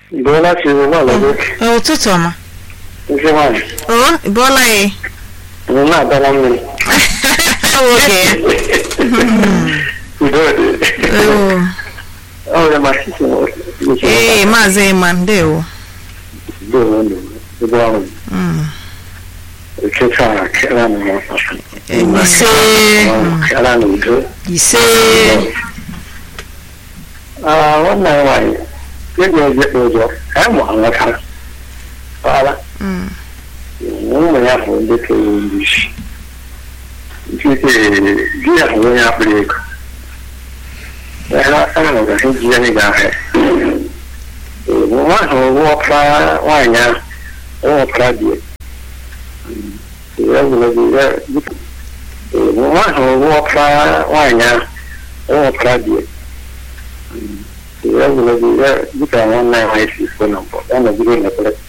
Bọ́lá ti wà lọ́dọ̀ Ee, ụtụtụ ọma isi nwaanyị. o ị bọọla ya Mo náà dáná mmiri. oge ya Udo dị. Oo. Ọ bụ ma sisi mo. ee maazị ịma ndewo Udo dị. Udo ahụ. Mm. Ekesa kera na ya. ise Kera na udo. ise Ah, wannan nwaanyị. Ego eje ụzọ. Ka mụ anwụtara. Ọala. Mm. ụmụ ya bụ ndị kere ndị isi nke di ya bụ onye akpịrị ego ha nọgasị ji ya n'ịga ahịa nwa ahụ wọpụta nwaanyị ahụ wọpụta di ya nwa ahụ wọpụta nwaanyị ahụ wọpụta di ya dịka nwanne ya nwaanyị si kwuo na mbụ ya nọgide n'ekpere